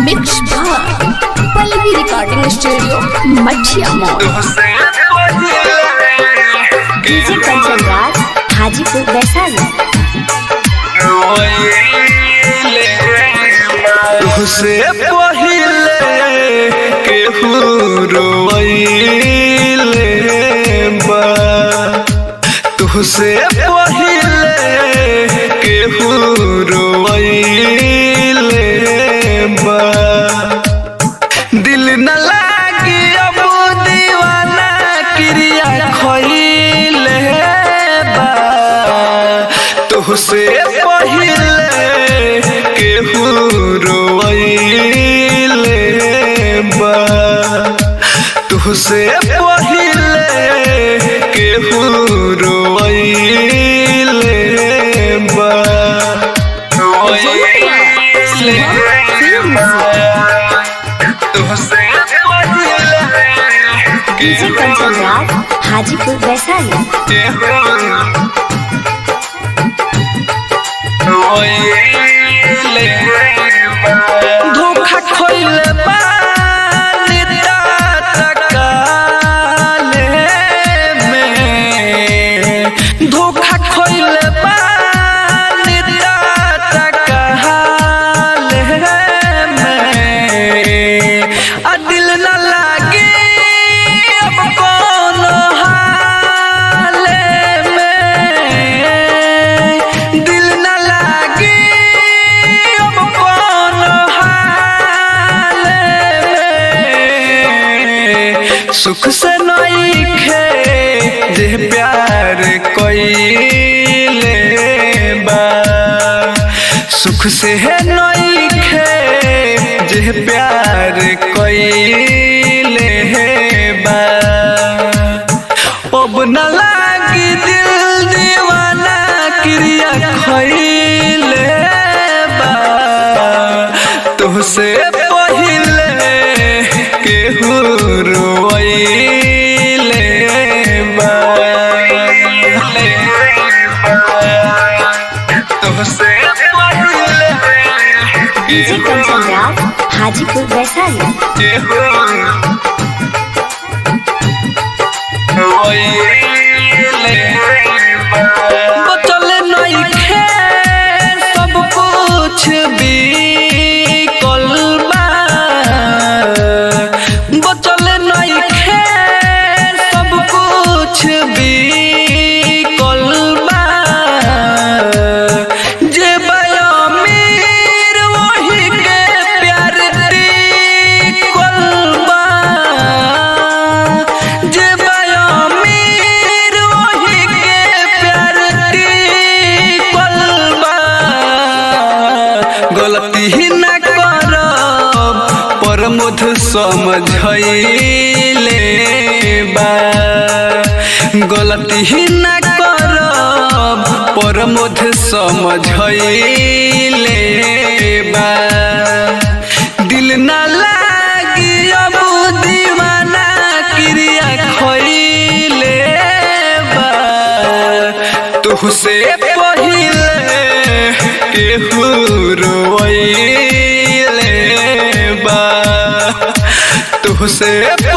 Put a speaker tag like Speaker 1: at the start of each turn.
Speaker 1: mix भाग Pallavi recording studio Machhiya mall DJ Kanchan Raj Hajipur Vaishali
Speaker 2: तुहसे पहिले केहू रोइले बा तुहसे पहिले केहू रोइले बा दिल न लागी अब दीवाना क्रिया खइले बा तुहसे पहिले केहू रोइले बा तुहसे पहिले केहू रोइले बा रोइले तुहसे पहिले
Speaker 1: डीजे कंचन राज हाजीपुर वैशाली
Speaker 2: धोखा खोइले पानी तकाले में धोखा खोइले पानी तकाले में आ दिल न लागे अब कोनो हाले में दिल न लागे अब कोनो हाले में सुख से नइखे जे प्यार कइले बा सुख से है नइखे जे प्यार कइले बा अब न लागी दिल दीवाना क्रिया खइले बा तुहसे पहिले केहू रोइले बा तुहसे पहिले
Speaker 1: डीजे कंचन राज हाजीपुर वैशाली
Speaker 2: केहू बचल नइखे सब कुछ बिकल बा बचल नइखे सब कुछ बिकल बा जे बया अमीर वही के प्यार टिकल बा जे बया अमीर वही के प्यार टिकल बा गलती ही न करब पर मुध समझैले बा गलती ही न करब पर मुध समझैले बा दिल न लागी अब दीवाना क्रिया खइले बा तुहसे पहिले केहू रोइले बा तुहसे